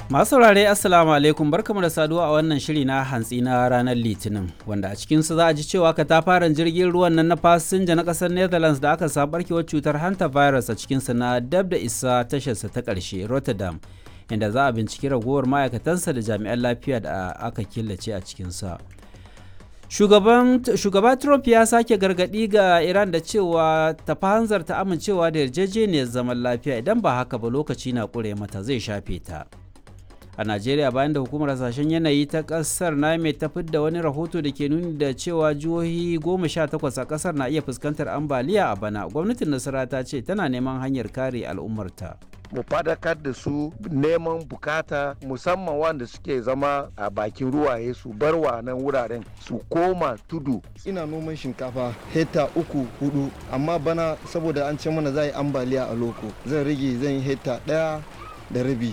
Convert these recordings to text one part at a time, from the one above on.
Masu saurare Assalamu alaikum barkamu da saduwa a wannan shiri na hantsi na ranar Litinin wanda a cikinsu za a ji cewa katafaren jirgin ruwan nan na fasinja na kasar Netherlands da aka samu barkewar cutar hanta virus a cikinsa na dab da isa tasharsa ta ƙarshe Rotterdam inda za a binciki ragowar ma'aikatansa da jami'an lafiya da aka killace a cikinsa. Shugaba Trump ya sake gargaɗi ga Iran da cewa ta hanzarta amincewa da yarjejeniyar zaman lafiya idan ba haka ba lokaci na ƙure mata zai shafe ta. a najeriya bayan da hukumar hasashen yanayi ta kasar name ta fidda wani rahoto da ke nuni da cewa jihohi goma sha takwas a kasar na iya fuskantar ambaliya a bana gwamnatin nasara ta ce tana neman hanyar kare al'ummarta mu fadakar da su neman bukata musamman wanda suke zama a bakin ruwaye su bar wa nan wuraren su koma tudu ina noman shinkafa hekta uku hudu amma bana saboda an ce mana za yi ambaliya a loko zan rage zan yi hekta daya da rabi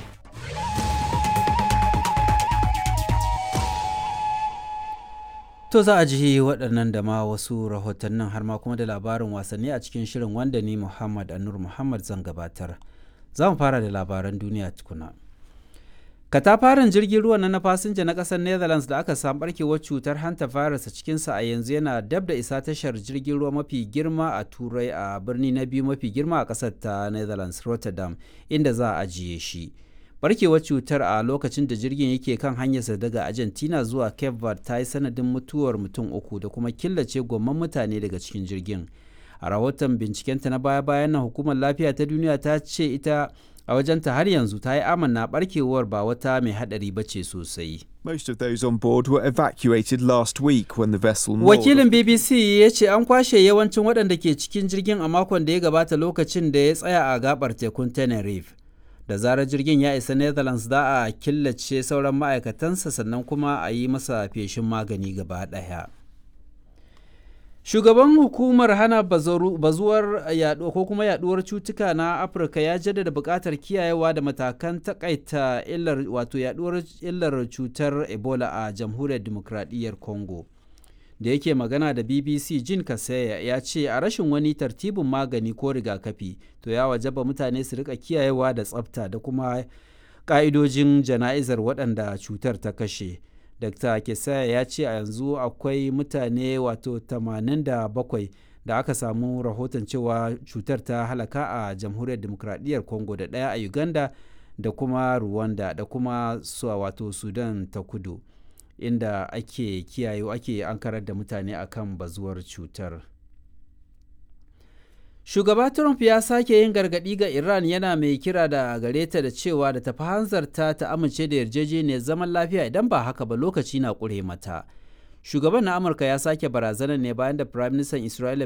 To za a ji waɗannan da ma wasu rahotannin har ma kuma da labarin wasanni a cikin shirin wanda ni Muhammad Anur Muhammad zan gabatar. Za mu fara da labaran duniya tukuna. Katafaren jirgin ruwa na fasinja na ƙasar Netherlands da aka samu barkewar cutar hanta virus a cikinsa a yanzu yana dab da isa tashar jirgin ruwa mafi girma a Turai a birni na biyu mafi girma a ƙasar ta Netherlands Rotterdam inda za a ajiye shi. barkewar cutar a lokacin da jirgin yake kan hanyarsa daga argentina zuwa cape verde ta yi sanadin mutuwar mutum uku da kuma killace gwamman mutane daga cikin jirgin a rahoton bincikenta na baya-bayan nan hukumar lafiya ta duniya ta ce ita a wajenta har yanzu ta yi amanna barkewar ba wata mai hadari ba ce sosai Most of those on board were evacuated last week when the vessel Wakilin BBC ya ce an kwashe yawancin waɗanda ke cikin jirgin a makon da ya gabata lokacin da ya tsaya a gabar tekun Tenerife. da zarar jirgin ya isa netherlands za a killace sauran ma'aikatansa sannan kuma a yi masa feshin magani gaba ɗaya shugaban hukumar hana bazuwar yaɗo ko kuma yaɗuwar cutuka na afirka ya jaddada buƙatar kiyayewa da matakan takaita illar wato yaɗuwar illar cutar ebola a jamhuriyar demokradiyyar congo da yake magana da bbc jin kasaya ya ce a rashin wani tartibin magani ko rigakafi to ya wajaba mutane su rika kiyayewa da tsafta da kuma ka'idojin jana'izar waɗanda cutar ta kashe dr kesaya ya ce a yanzu akwai mutane wato 87 da aka samu rahoton cewa cutar ta halaka a jamhuriyar demokradiyyar congo da ɗaya a uganda da kuma rwanda da kuma wato sudan ta kudu inda ake kiyaye ake ankarar da mutane akan bazuwar cutar shugaba trump ya sake yin gargadi ga iran yana mai kira da gare ta da cewa da tafi hanzarta ta amince da yarjejeniyar zaman lafiya idan ba haka ba lokaci na ƙure mata shugaban na amurka ya sake barazanar ne bayan da firaministan isra'ila